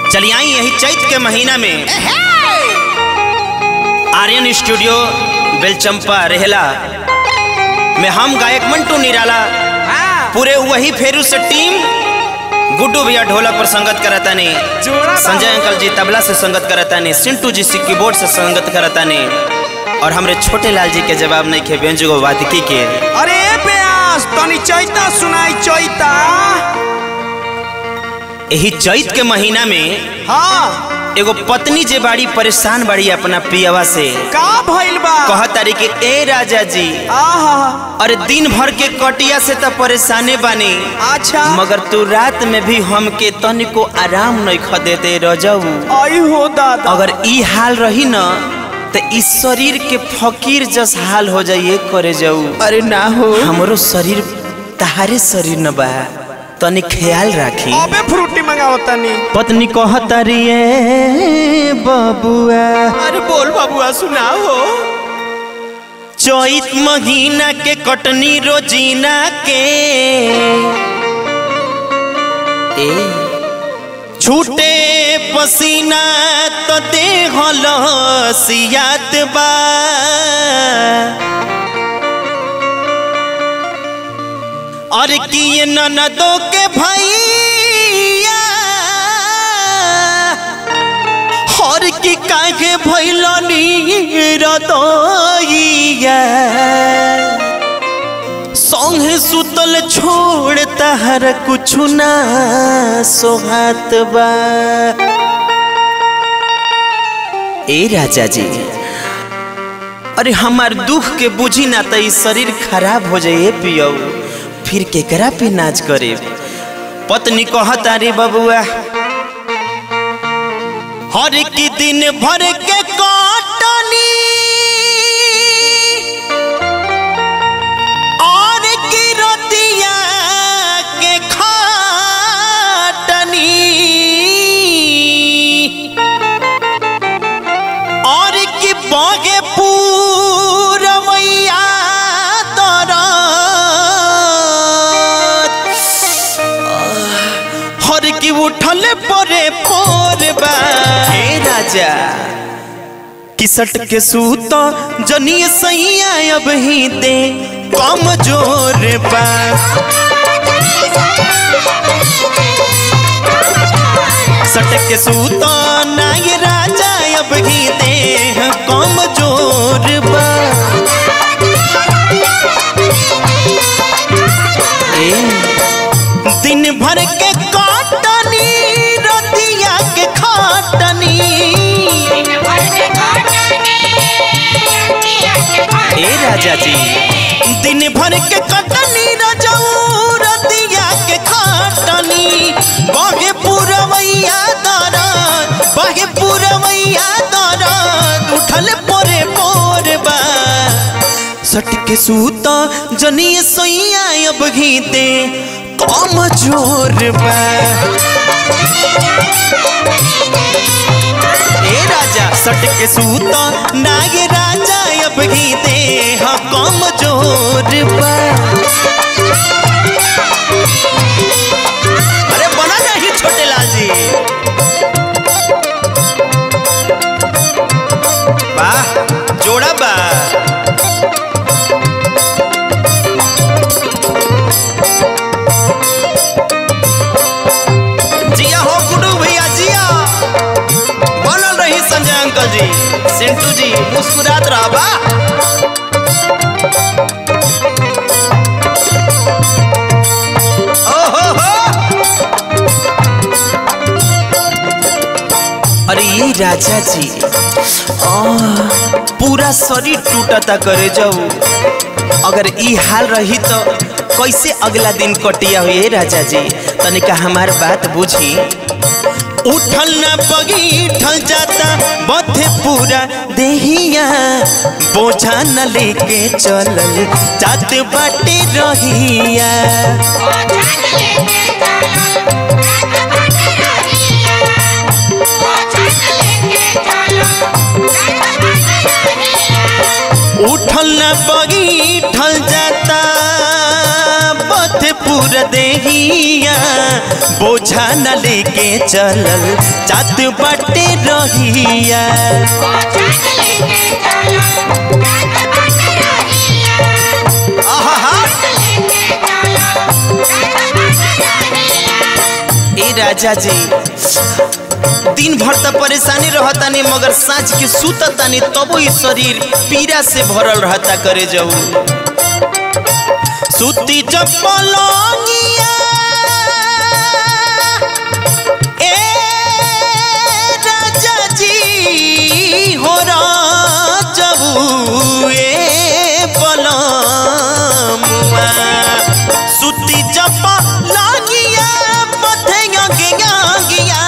चलिए आई यही चैत के महीना में आर्यन स्टूडियो बेलचंपा रेहला में हम गायक मंटू निराला पूरे वही फेरू से टीम गुड्डू भैया ढोलक पर संगत करता ने संजय अंकल जी तबला से संगत करता ने सिंटू जी से कीबोर्ड से संगत करता ने और हमरे छोटे लाल जी के जवाब नहीं खे व्यंजो वादकी के अरे प्यास तनी चैता सुनाई चैता यही चैत के महीना में हाँ एगो पत्नी जे बाड़ी परेशान बाड़ी अपना पियवा से का भइल बा कहतारी कि ए राजा जी आहा अरे दिन भर के कटिया से तो परेशाने बानी अच्छा मगर तू रात में भी हमके तनिको आराम नहीं ख देते रजऊ आई हो दादा अगर ई हाल रही न तो इस शरीर के फकीर जस हाल हो जाइए करे जाऊ अरे ना हो हमरो शरीर तहारे शरीर न बा तनी ख्याल राखी अबे फ्रूटी मंगाओ तनी पत्नी कहतारी ए बबुआ अरे बोल बाबुआ सुना हो चैत महीना के कटनी रोजीना के ए छूटे पसीना तो देह लसियात बा और किए ननदो के भैया हर की काहे भैलनी रतोइया संगे सुतल छोड़ तहर कुछ ना सोहात बा ए राजा जी अरे हमार दुख के बुझी ना त ई शरीर खराब हो जाए पियो फिर केकरा पे नाच करे पत्नी कहता रे बबुआ हर की दिन भर के काटनी और की रतिया के खाटनी और की बागे पूरवैया दरद हर की उठल परे पोरबा हे राजा किसट के सूत जनिए सैया अब ही दे कम जोर बा सट के सूत नाय राजा अब ही दे कम जोर बा ए, दिन भर के काटनी रतिया के खाटनी ए राजा जी दिन भर के कटनी रजऊ रतिया के खाटनी बहे पुरवैया दरद बहे पुरवैया दरद उठल पोरे पोर बा सट के सूता जनिए सोइया अब घीते कम जोर बा ए राजा सट के सूता नागे राजा अब घीते हाँ कम जोर बा अरे बना नहीं छोटे लाल जी वाह जोड़ा बा जिया हो गुडू भैया जिया बनल रही संजय अंकल जी सिंटू जी मुस्कुरात रहा बा ओहो हो अरे ये राजा जी आ, पूरा शरीर टूटता करे जाऊ अगर ई हाल रही तो कैसे अगला दिन कटिया हुए राजा जी तनिका हमार बात बुझी उठल न बगीठल जाता बथे पूरा देहिया बोझा न लेके चलल जात बाटे रहिया उठल न बगीठल जाता बथे पूरा दूर देहिया बोझा न लेके चलल जात बाटे रहिया आहा ए राजा जी दिन भर त परेशानी रहतानी मगर साँझ के सुततानी तबो ई शरीर पीड़ा से भरल रहता करे जाऊ सुती जब पलंगिया ए राजा जी हो राजबू ए पलमुआ सुती जब पलंगिया पथेंगा गिया गिया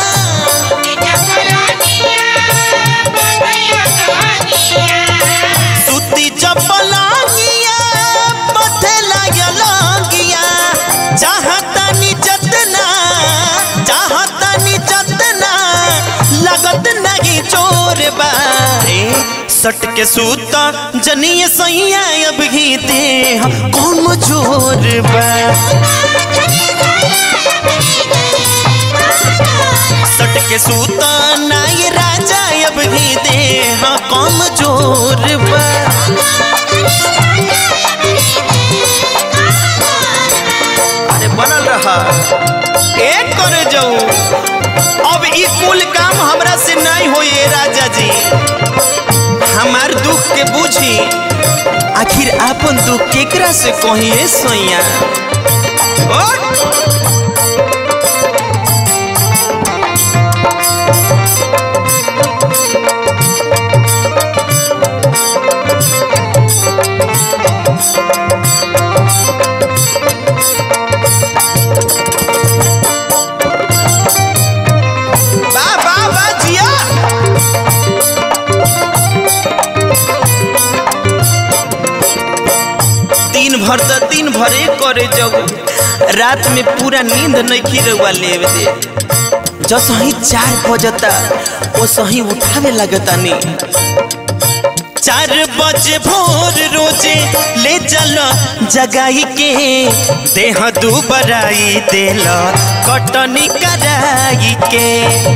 सुती चपलांगिया पथे लागलंगिया चाहतानी जतना चाहतानी जतना लगत नहीं चोर बा ए, सट के सूता जनिए सैया अब ही दे कौन जोर बा सट के सूता नाई राजा अब ही दे कौन जोर बा अरे बनल रहा एक करे जाऊ अब ई कुल काम हमरा से नहीं होए राजा जी हमार दुख के बुझी आखिर आपन दुख केकरा से कहिए सोइया ओट! वाह वाह वाह जिया दिन भर त दिन भरे करे जब रात में पूरा नींद नहीं खिरवा लेवे दे जस ही चार बजता वो सही उठावे लगता नी चार बजे भोर रोजे ले चल जगाई के देह दुबराई देल कटनी कराई के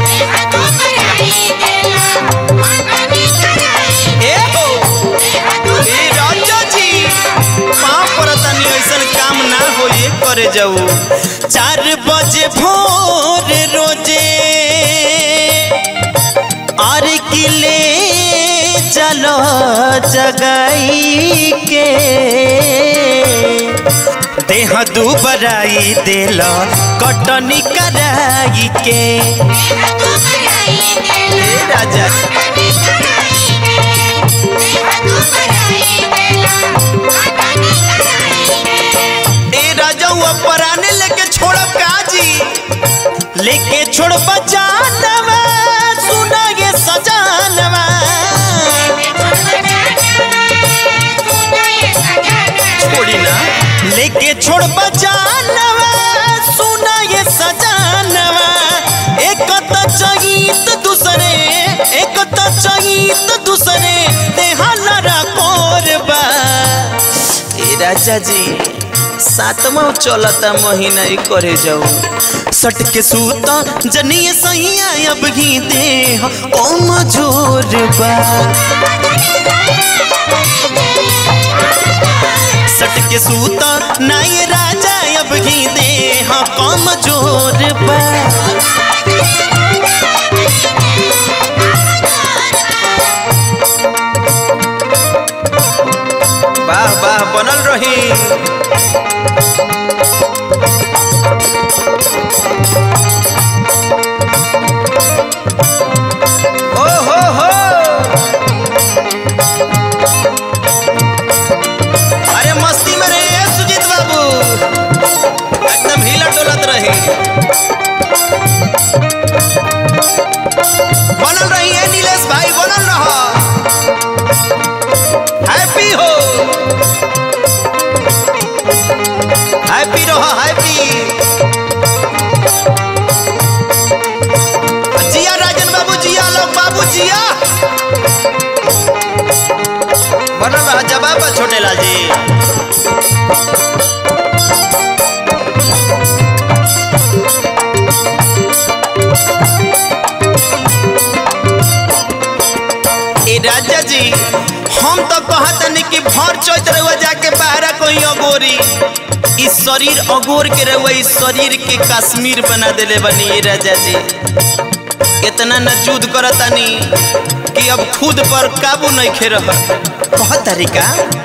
ए हो ए राजा जी पाँव परतनी ऐसन काम ना होए करे जाऊ चार बजे भोर रोजे और किले चलो जगाई के देह दुबराई देल कटनी कराई के ए राजा ए राजा हुआ पराने लेके छोड़ब काजी लेके छोड़ब जानवा सुना ये सजानवा छोड़ी ना लेके छोड़ब जानवा सुना ये सजानवा एक त चहित दूसरे एक त चहित दूसरे देहलरा कोरबा ए राजा जी सातवा चलता महीना ही करे जाऊ सट के सूता जनिए सैया अब ही दे कौन जोर बा सट के सूता नाई राजा अब ही दे कौन जोर बा वाह वाह बनल रही ओ हो हो अरे मस्ती में रहे सुजीत बाबू एकदम हिला डोलत रही बनल रही है नीलेश भाई बनल रहा हैप्पी हो हैप्पी रहो हैप्पी जिया राजन बाबू जिया लोग बाबू जिया बनल रहा जवाब छोटे लाल जी राजा जी हम तो कहतनी कि भर चैत रहुआ जाके बाहरा कोई अगोरी इस शरीर अगोर के रहुआ इस शरीर के कश्मीर बना देले बनी ये राजा जी इतना न जुद करतानी कि अब खुद पर काबू नहीं खे रह बहुत तरीका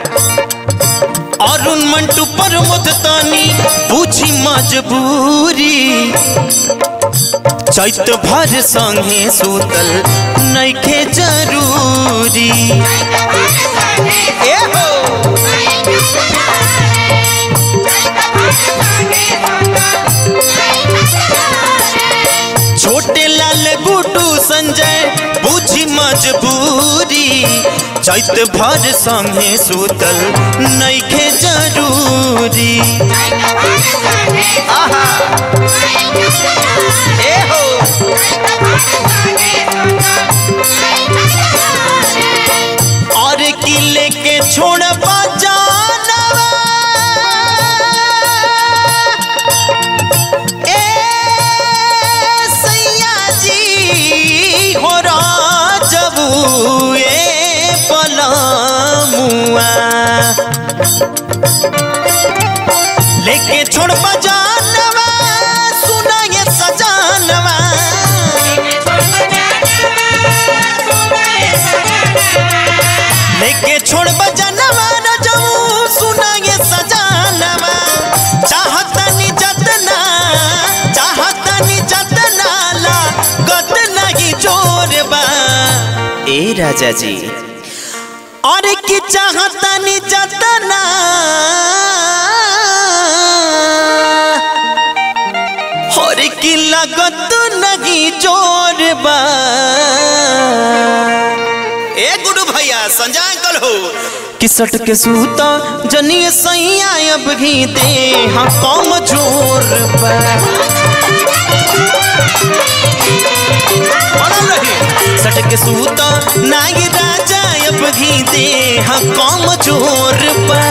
अरुण मंटू पर मुदतानी पूछी मजबूरी चैत भर संगे सूतल नइखे जरूरी ए हो छोटे लाल गुडू संजय बुझी मजबूरी चैत भर संगे सूतल नइखे जरूरी आहा ए हो और किले के छोड़ जानवा ए सैया जी हो राजबू ए पलमुआ लेके छोड़ जानवा सुना ये सजानवा लेके छोड़ बजनवा न जाऊं सुना ये सजानवा चाहतनी जतना चाहतनी जतना ला गत नहीं जोरबा ए राजा जी और की चाहतनी जतना और की लगत नहीं जोरबा ए गुडू भैया संजय अंकल हो किसट के सूता जनिए सैया अब घी दे हाँ कम जोर सट के सूता नाई राजा अब घी दे हाँ कम जोर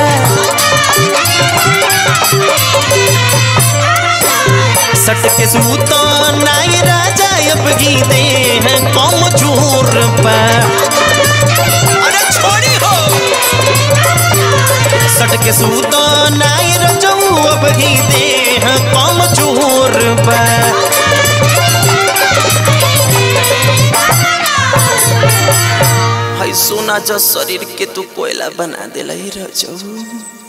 सट के सूता नाई राजा अब घी दे हैं कम जोर अरे छोड़ी हो सट के सूता नाई रजऊ अब ही दे हैं कम जोर है सोना जो शरीर के तू कोयला बना दिला रजऊ